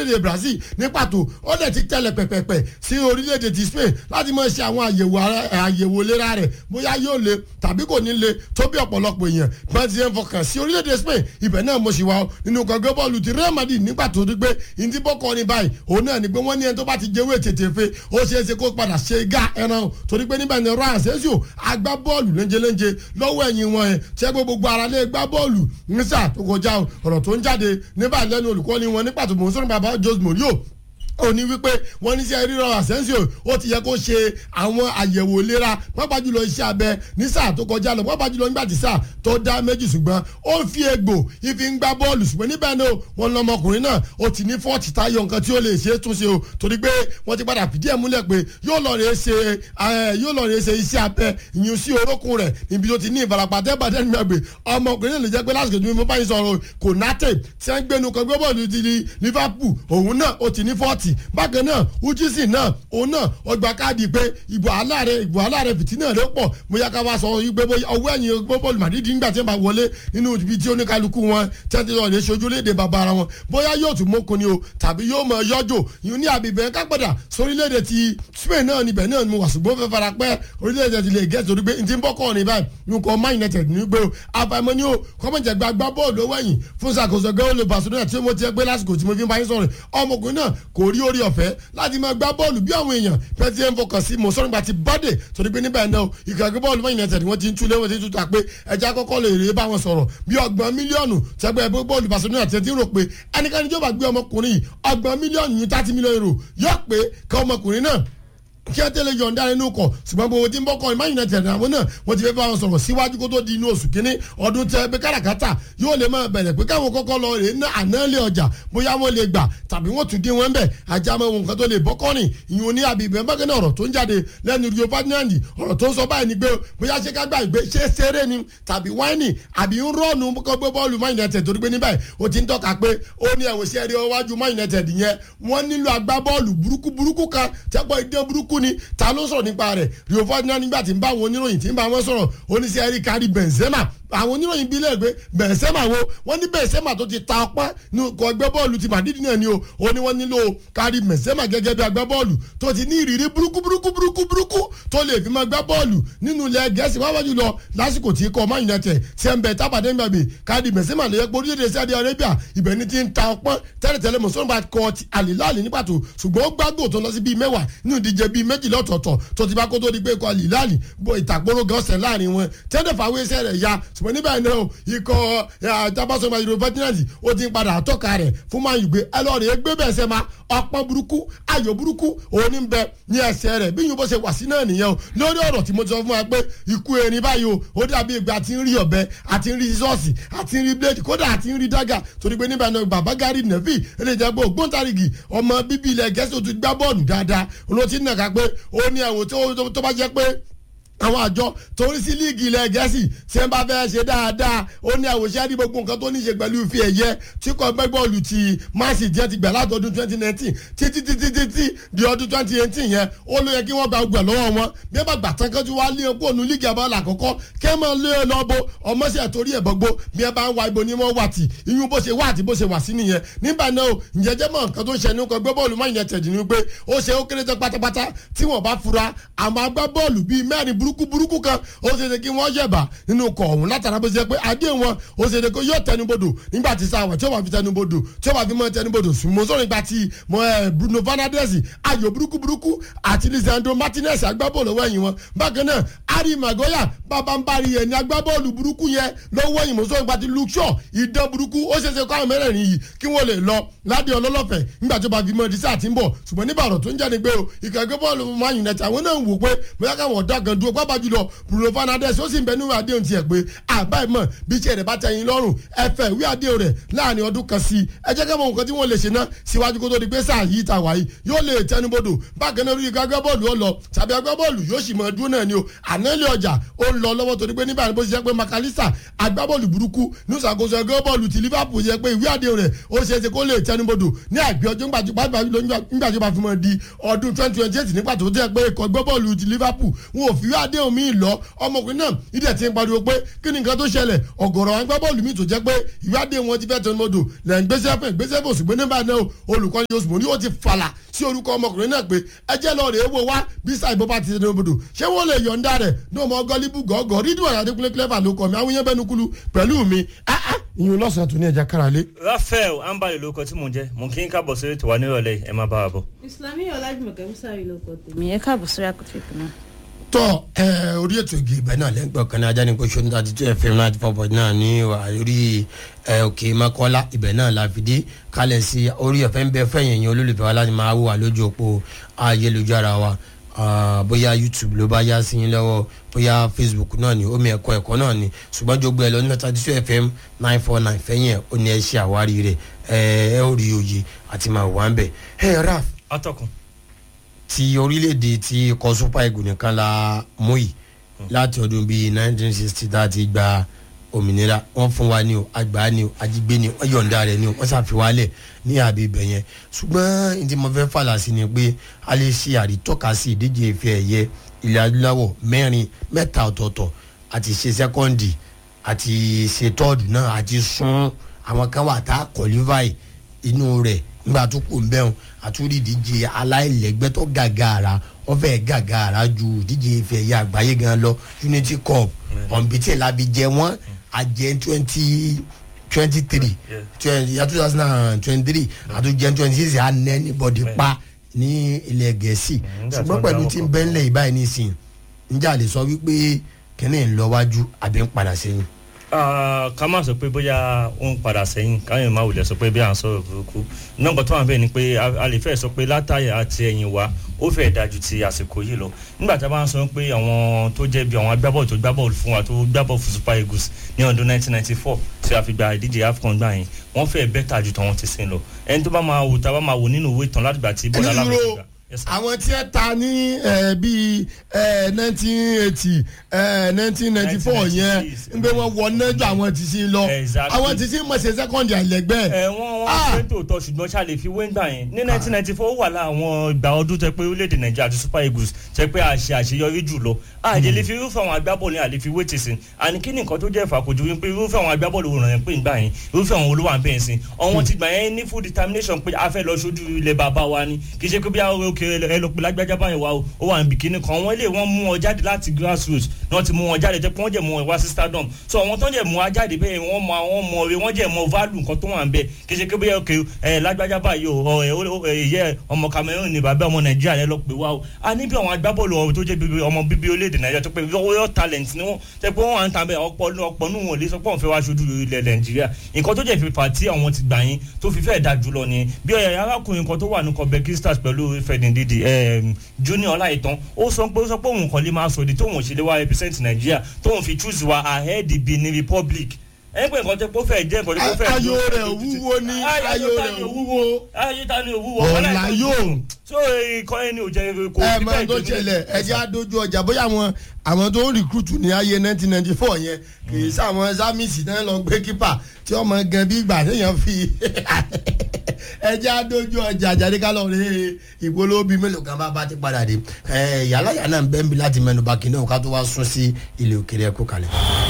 orílẹ̀-èdè Brazil ní pàtó ó dẹ̀ ti tẹ̀lẹ̀ pẹ̀pẹ̀pẹ̀ sí orílẹ̀-èdè ti Spain láti máa ṣe àwọn àyẹ̀wò àyẹ̀wò ìlera rẹ̀ bóyá yóò le tàbí kò ní le tó bí ọ̀pọ̀lọpọ̀ èèyàn bá ti ń fọkàn sí orílẹ̀-èdè Spain ibẹ̀ náà mo sì wá nínú gbọ̀ngàn bọ́ọ̀lù ti Real Madrid nígbà tó rí pé ìdí bọ́kọ ní báyìí òun náà ni pé wọ́n ní ẹni tó bá ti jẹ́wé tètè fe ó ṣeé ṣe kó padà ṣe gá ẹran torí pé níbẹ̀ ni Ryan Asensio agbá bọ́ọ̀lù léńjeléńje lọ́wọ́ ẹ̀yìn wọn ẹ̀ tí ẹgbẹ́ gbogbo ara lé gbá bọ́ọ̀lù nísà tó kọjá ọ̀rọ̀ tó ń jáde níbà lẹ́nu olùkọ́ni wọn ní pàtó mò ń sọ̀rọ̀ bàbá Jose Mourinho ó ní wípé wọ́n ní sẹ́ rírọ Asensio ó ti yẹ kó ṣe àwọn àyẹ̀wò ìlera pápá jùlọ iṣẹ́ abẹ ní sáà tó kọjá lọ pápá jùlọ nígbà tí sáà tó dá méjì ṣùgbọ́n ó ń fi egbò ìfi ń gbá bọ́ọ̀lù ṣùgbọ́n níbẹ̀ náà wọ́n lọ́mọkùnrin náà ó ti ní fọ́ọ̀tì táyọ̀ nǹkan tí ó lè ṣe é túnṣe o torí pé wọ́n ti padà fìdí ẹ̀ múlẹ̀ pé yóò lọ rè ṣe yóò lọ rè ṣe iṣẹ́ abẹ ìyún sí orókùn rẹ̀ níbi tó ti ní ìfarapa tẹ́bàtẹ́ nígbàgbé ọmọkùnrin náà lè jẹ́ pé lásìkò tí mo bá yín sọ̀rọ̀ kò náté tí wọ́n gbénu kan gbé bọ́ọ̀lù ti Liverpool òun náà ó ti ní fọ́ọ̀tì pàtì bákan náà ujisi náà òun náà ọgbà káàdì pé ìbò aláàrẹ ìbò aláàrẹ fìtínà rẹ pọ̀ bóyá ká wá sọ wípé ọwọ́ ẹ̀yìn gbọ́bọ̀lù màdídì ńgbà tí wọ́n bá wọlé nínú ibi tí oníkálukú wọn tẹ́tí lọ lè ṣojú léde bàbá ara wọn bóyá yóò tún mọ́kun ni o tàbí yóò mọ yọjò yìí ní àbíbẹ̀ kápẹ́dà sórílẹ̀-èdè ti Spain náà níbẹ̀ náà mo wà ṣùgbọ́n fẹ́ fara pẹ́ orílẹ̀-èdè ti lè gẹ́ torí pé n ti ń bọ́ kọ́ ní báyìí nǹkan Man United ní gbé o àfàìmọ́ ni o kọ́mọ̀jẹ̀ gba gbá bọ́ọ̀lù owó ẹ̀yìn fún ṣàkóso gẹ́gẹ́ Barcelona tí mo ti gbé lásìkò tí mo fi ń bá yín sọ̀rọ̀ ọmọkùnrin náà kò rí orí ọ̀fẹ́ láti máa gbá bọ́ọ̀lù bí àwọn èèyàn pẹ́ẹ́tì ẹ̀ ń fọkàn sí mọ̀ sọ́nùgbà ti bọ́dẹ̀ torí pé níbẹ̀ náà ìkàgbé bọ́ọ̀lù Man United wọ́n ti ń túlé wọ́n ti ń túta pé ẹja kọ́kọ́ lè rèé bá wọn sọ̀rọ̀ bí ọgbọ̀n mílíọ̀nù tẹ́gbẹ́ ẹgbẹ́ bọ́ọ̀lù Barcelona ti ti rò pé ẹnikẹ́ni tó bá gbé ọmọkùnrin yìí ọgbọ̀n mílíọ̀nù yìí thirty mílíọ̀nù euro yóò pé ká ọmọkùnrin náà kí ẹ tẹ́lẹ̀ yọ̀ǹda nínú kọ̀ ṣùgbọ́n gbogbo tí ń bọ́ kọ́ Man United àwọn náà wọ́n ti fẹ́ bá wọn sọ̀rọ̀ síwájú kó tó di inú oṣù kínní ọdún tẹ pé káràkátà yóò lè máa bẹ̀rẹ̀ pé káwọn kọ́kọ́ lọ rè ná ànálẹ̀ ọjà bóyá wọ́n lè gbà tàbí wọ́n tún dín wọn bẹ̀ ajá mọ́ ohun kan tó lè bọ́ kọ́rin ìyún ní abibẹ̀ bákan náà ọ̀rọ̀ tó ń jáde lẹ́nu Rio Ferdinand ọ̀rọ̀ tó ń sọ báyìí ni pé bóyá ṣé ká gbà ìgbé ṣé ṣeré ni tàbí wáìnì àbí ń rọ́ọ̀nù kọ́ gbé bọ́ọ̀lù Man United torí pé ní báyìí ó ti ń tọ́ka pé ó ní ẹ̀wọ̀n sí ẹ̀rí ọwájú Man United yẹn wọ́n nílò agbábọ́ọ̀lù burúkú burúkú kan tẹ́pọ̀ ìdán burúkú ni ta ló sọ̀rọ̀ nípa rẹ̀ Rio Ferdinand nígbà tí ń bá àwọn oníròyìn tí ń bá wọn sọ̀rọ̀ oníṣẹ́ ẹ̀rí kárí Benzema àwọn oníròyìn bíi lẹ́ẹ̀gbẹ́ Benzema wo wọ́n ní Benzema tó ti ta ọpẹ́ ní ọkọ̀ ẹgbẹ́ bọ́ọ̀lù ti Madrid náà ni o ó ní wọ́n nílò kárí Benzema gẹ́gẹ́ bí agbá bọ́ọ̀lù tó ti ní ìrírí burúkú burúkú burúkú burúkú tó lè fi máa gbá bọ́ọ̀lù nínú ilẹ̀ gẹ̀ẹ́sì wá wájú lọ lásìkò tí ikọ̀ Man United ṣe ń bẹ tábàdé ń gbàgbé kárí Benzema lè yẹ pé orílẹ̀-èdè Saudi Arabia ibẹ̀ ni ti ń ta ọpẹ́ tẹ́lẹ̀tẹ́lẹ̀ mọ̀sánbà kọ ti àlìláàlì ní pàtó ṣùgbọ́n ó gbàgbó tó lọ sí bíi mẹ́wàá nínú ìdíje bíi méjìlá ọ̀tọ̀ọ̀tọ̀ tó ti bá kó tó di pé ikọ̀ àlìláàlì bọ ìtàkpóró gan ọ̀sẹ̀ láàrin wọn tẹ́lẹ̀ fàwé iṣẹ́ rẹ̀ ya ṣùgbọ́n níbẹ̀ náà ikọ̀ àtàbàṣọba yorùbá fẹ́tínàtì ó ti ń padà àtọ́ka rẹ̀ fún máa yìí gbé ẹ lọ́ọ́ rẹ̀ gbé bẹ́ẹ̀ sẹ́ ma ọpọ́n burúkú ayò burúkú òun ní bẹ ní ẹsẹ̀ rẹ̀ bí yìí bó ṣe wà sí náà nìyẹn o lórí ọ̀rọ̀ tí mo ti sọ fún wa pé ikú erin báyìí o ó dàbí ìgbà àti ń rí ọ̀bẹ àti ń rí sọ́ọ̀sì àti ń rí blade kódà àti ń rí dága torí pé níbẹ̀ náà bàbá gari nẹ́fì eléjẹ́ pé ògbóǹtarìgì ọmọ bíbí ilẹ̀ gẹ̀ẹ́sì tó ti gbá bọ́ọ̀lù dáadáa olóòtú nàka pé ó ní ẹ̀wò tó bá jẹ́ pé àwọn àjọ torí sí líìgì ilẹ̀ gẹ̀ẹ́sì tí wọ́n bá fẹ́ ṣe dáadáa ó ní àwòṣe rí gbogbo nǹkan tó ní ṣe pẹ̀lú ife ẹ̀yẹ tí kò gbẹ́ bọ́ọ̀lù ti Man City jẹ́ ti gbà láti ọdún twenty nineteen títí títí títí di ọdún twenty eighteen yẹn ó ló yẹ kí wọ́n gba gbẹ̀ lọ́wọ́ wọn bí wọ́n bá gbà tán kánjú wá lé epo ònú líìgì abala àkọ́kọ́ kí wọ́n máa lé e lọ bo ọmọọṣẹ́ torí ẹ̀ gbogbo bí wọ́n bá ń wa ibo ni wọ́n wà tì iyún bó ṣe wà àti bó ṣe wà sí nìyẹn nígbà náà ǹjẹ́ jẹ́ mọ̀ nǹkan tó ń ṣe ní ọkọ̀ gbé bọ́ọ̀lù Man United ni pé ó ṣe ó kéré tán pátápátá tí wọ́n bá fura àmọ́ agbábọ́ọ̀lù bíi mẹ́rin burúkú burúkú kan ó ṣe ṣe kí wọ́n yẹ̀bà nínú ọkọ̀ ọ̀hún látara bó ṣe pé adé wọn ó ṣe ṣe kó yóò tẹnubodò nígbà tí sáwà tí ó bá fi tẹnubodò tí ó bá fi mọ tẹnubodò sùnmọ́ sọ̀rọ̀ nígbà tí mo ẹ Bruno Fernandes ayò burúkú burúkú àti Lisandro Martinez agbábọ́ọ̀lù lọ́wọ́ ẹ̀yìn wọn bákan náà Harry Maguire bàbá ń bari yẹn ní agbábọ́ọ̀lù burúkú yẹn lọ́wọ́ ẹ̀yìn mọ́sọ́ nígbà tí Luke Shaw ìdán burúkú ó ṣe ṣe kó àwọn mẹ́rẹ̀ẹ̀rin yìí kí wọ́n lè lọ ládé ọlọ́lọ́fẹ̀ nígbà tó bá fi mọ dísà tí ń bọ̀ ṣùgbọ́n nígbà ọ̀rọ̀ tó ń jáde pé o ìkàgbé bọ́ọ̀lù Man United àwọn náà ń wò pé bóyá káwọn ọ̀dà gan dúró pápá jùlọ Bruno Fernandes ó sì ń bẹ nínú àdéhùn tiẹ̀ pé àbá ìmọ̀ bí tiẹ̀ rẹ̀ bá tẹ yín lọ́rùn ẹ fẹ́ ìwé àdéhùn rẹ̀ láàrin ọdún kan sí i ẹ jẹ́ kẹ́mọ̀ nǹkan tí wọ́n lè ṣe ná síwájú kó tó di pé sáà yìí ta wáyé yóò lè tẹnubodò bákan náà orí agbábọ́ọ̀lù ó lọ tàbí agbábọ́ọ̀lù yóò sì mọ dúró náà ni o ànálẹ̀ ọjà ó ń lọ lọ́wọ́ torí pé nígbà bó ṣe jẹ́ pé makalisa agbábọ́ọ̀lù burúkú ní ìṣàkóso ẹgbẹ́ bọ́ọ̀lù ti Liverpool jẹ́ pé ìwé àdéhùn rẹ̀ ó ṣe é ṣe kó lè tẹnubodò ní àgbẹ̀ ọjọ́ nígbà tó bá fi mọ́ di ọdún twenty twenty eight nígbà tó jẹ́ pé ikọ̀ ẹgbẹ́ bọ́ọ̀lù ti Liverpool wọn ò fi ìwé àdéhùn mi lọ ọmọkùnrin náà ìdẹ̀ ti ń pariwo pé kí ni nǹkan tó ṣẹlẹ̀ ọ̀gọ̀rọ̀ àwọn agbábọ́ọ̀lù mi tó jẹ́ pé ìwé àdéhùn wọn ti fẹ́ tẹnumọ́dò lẹ́ ń gbéṣẹ́ fún ìgbésẹ̀ fún òṣùgbọ́n nígbà náà olùkọ́ni oṣù mọ́ ni ó ti fàlà sí orúkọ ọmọkùnrin náà pé ẹjẹ́ lọ rèé wo wá bí sáìbó bá ti tẹnumọ́dò ṣé wọ́n lè yọ̀ǹda rẹ̀ ní ọmọ gọ́líbù gọ́gọ́ rídùn àyàdékúnlé clever ló kọ́ mi àwọn yẹn bẹ́nu kúlu pẹ̀lú mi ìyún lọ́sàn-án tó ní ẹja káralé. Raphael ambali ló kọ tí mò ń jẹ mò ń kí n kábọ̀ sórí ètò wa nírọ̀lẹ́ ẹ má bá wa bọ̀. Islami Ọlájùmọ̀kẹ́ Musa yìí ló kọ tèmi ẹ káàbọ̀ sórí àkótó ìpín náà. tọ ẹ orí ètò igi ibẹ náà lẹ́gbẹ̀ẹ́ kan ní ajá ní kó ṣó ní thirty two fm ninety four point nine ní orí ẹ òkè mọ́kọ́lá ibẹ̀ náà la fi dé kálẹ̀ sí orí ọ̀fẹ́ ń bẹ fẹ́yìn ẹ̀yìn olólùfẹ́ wa láti máa wò wá lójú òpó ayélujára wa bóyá youtube ló bá yá sí yín lọ́wọ́ bóyá facebook náà ni omi ẹ̀kọ́ ẹ̀kọ́ náà ni ṣùgbọ́n jogbo ẹ̀ lọ ní thirty two fm nine four nine fẹ́yìn ẹ̀ ó ní ẹ ṣe àwárí rẹ̀ ẹ ẹ ó rí òye àti máa wà ń bẹ̀ ẹ raf atọ́kùn ti orílẹ̀-èdè ti ikọ̀ super eagles nìkan la mú yìí láti ọdún bíi nineteen sixty tá a ti gba òmìnira wọ́n fún wa ní o àgbà ní o ajígbé ní o wọ́n yọ̀ǹda rẹ̀ ní o wọ́n ṣàfiwálẹ̀ ní àbí ibẹ̀ yẹn ṣùgbọ́n ní tí mo fẹ́ fàlà sí ni pé a lè ṣe àrítọ́ka sí ìdíje ìfẹ́ ẹ̀yẹ ilẹ̀ adúláwọ̀ mẹ́rin mẹ́ta ọ̀tọ̀ọ̀tọ̀ àti ṣe sẹ́kọ́ndì àti ṣe tọ́ọ̀dù náà àti sún àwọn kan wà tá a kọ̀lífàì inú rẹ̀ nígbà tó kù ń bẹ́hùn àtúndì ìdíje aláìlẹ́gbẹ́ tó gàgàrà wọ́n fẹ́ gàgàrà ju ìdíje ìfẹ́ ẹ̀yẹ àgbáyé gan lọ unity cup ọ̀nbìtì làbí jẹ wọ́n àjẹ twenty twenty three twenty two thousand and twenty three àtúnjẹ twenty six àná anybody pa ní ilẹ̀ gẹ̀ẹ́sì ṣùgbọ́n pẹ̀lú tí ń bẹ́ ńlẹ̀ ìbáyìí nísìnyí njẹ́ lè sọ wípé kẹ́ni ń lọ wájú àbí ń padà sẹ́yìn. ká má sọ pé bóyá ó ń padà sẹ́yìn káyọ̀ máa wulẹ̀ sọ pé bí à ń sọ̀rọ̀ burúkú nọ́mbà tó wà bẹ́ẹ̀ ni pé a lè fẹ́ sọ pé látàyà àti ẹ̀yìn wa ó fẹ́ dájú ti àsìkò yìí lọ nígbà tá a bá ń sọ pé àwọn tó jẹ́ bí àwọn agbábọ́ọ̀lù tó gbábọ́ọ̀lù fún wa tó gbábọ́ọ̀lù fún super eagles ní ọdún 1994 tí a fi gba ìdíje afcon gbà yẹn wọ́n fẹ́ bẹ́tà ju tàwọn ti sìn lọ ẹni tó bá máa wò tá a bá máa wò nínú ìwé ìtàn látìgbà tí bọ́lá alábẹ́sẹ̀ gbà àwọn tí ẹ ta ní bíi nineteen eighty nineteen ninety four yẹn n bẹ wọn wọ nẹjọ àwọn tí sí lọ àwọn tí sí mọ̀ ṣe sẹ́kọ̀ndì àlẹ́gbẹ́. ẹ wọ́n wọ́n ṣe tòótọ́ ṣùgbọ́n ṣáà lè fi wéńgbà yẹn ní nineteen ninety four wà láwọn ìgbà ọdún tẹ pé orílẹ̀-èdè nàìjíríà àti super eagles tẹ pé àṣẹ àṣeyọrí jù lọ àjẹ lè fi irúfẹ́ àwọn agbábọ́ọ̀lù àlè fi wéètì sí àní kí ni nǹkan tó jẹ́ ìfàkójú wípé irúfẹ́ àwọn agbábọ́ọ̀lù wò ràn pé ìgbà yẹn irúfẹ́ àwọn olówó àbẹ̀ sí ọ̀wọ́n ti gbà yẹn ní full determination pé a fẹ́ lọ sójú ilẹ̀ bàbá wa ni kì í ṣe pé bí àwọn òkè ẹ lọ pé lágbájá báyìí wa ó wà níbi kíní kan wọ́n lè wọ́n mú wọn jáde láti grassroots náà ti mú wọn jáde jẹ́ pé wọ́n jẹ́ mú wọn wá sí stadium so àwọn tó ń jẹ́ mú wọn jáde bẹ́ẹ̀ wọ́n mọ àwọn mọ ọ̀rẹ́ wọ́n jẹ́ mọ value nǹkan tó wà ń bẹ̀ kì í ṣe pé bí òkè ẹ lágbájá báyìí o ìyẹ́ ọmọ Cameroon ní bàbá ọmọ Nàìjíríà rẹ lọ pé wá o a ní bí àwọn agbábọ́ọ̀lù tó jẹ́ bíbí ọmọ bíbí orílẹ̀-èdè Nàìjíríà tó pé royal talent ni wọ́n tẹ́ pé wọ́n wà ń ta bẹ́ẹ̀ ọ̀pọ̀ ọ̀pọ̀ nù wọn lè sọ pé wọ́n fẹ́ wá ṣojú ilẹ̀ Nàìjíríà nǹkan tó jẹ́ fífa tí àwọn ti gbà yín tó fi fẹ́ẹ̀ da jùlọ ni bí ọ̀yà arákùnrin kan tó wà ní kọ̀bẹ́kí stars pẹ̀lú fẹ̀dìndìdì junior ọláìtàn ó sọ pé ó sọ pé òun kàn lè máa sọ èdè tóun òṣèlè wa represent Nàìjíríà tóun fi choose wa ahead Benin Republic ẹni pé nǹkan tó kó fẹ́ jẹ́ nǹkan tó kó fẹ́. ayò rẹ̀ wúwo ní ayò rẹ̀ wúwo ayò ta ni òwúwo. ọ̀la yóò. so ikọ̀ ẹni ò jẹ́ kó. ẹ máa tó ṣẹlẹ̀ ẹ jẹ́ àdójú ọjà bóyá àwọn àwọn tó ń recruit ní ayé nineteen ninety four yẹn kì í sáwọn zamisi náà lọ gbé kípà tí ọmọ gan bí ìgbà téèyàn fi ẹ jẹ́ àdójú ọjà jáde ká lọ rí ìpolówó bíi mélòó kan bá bá ti padà dé yàrá yàrá náà ń bẹ́ẹ̀ bí láti mẹ́nu bá kí náà ká tó wá sún sí ilé òkèrè ẹ̀kọ́ kalẹ̀.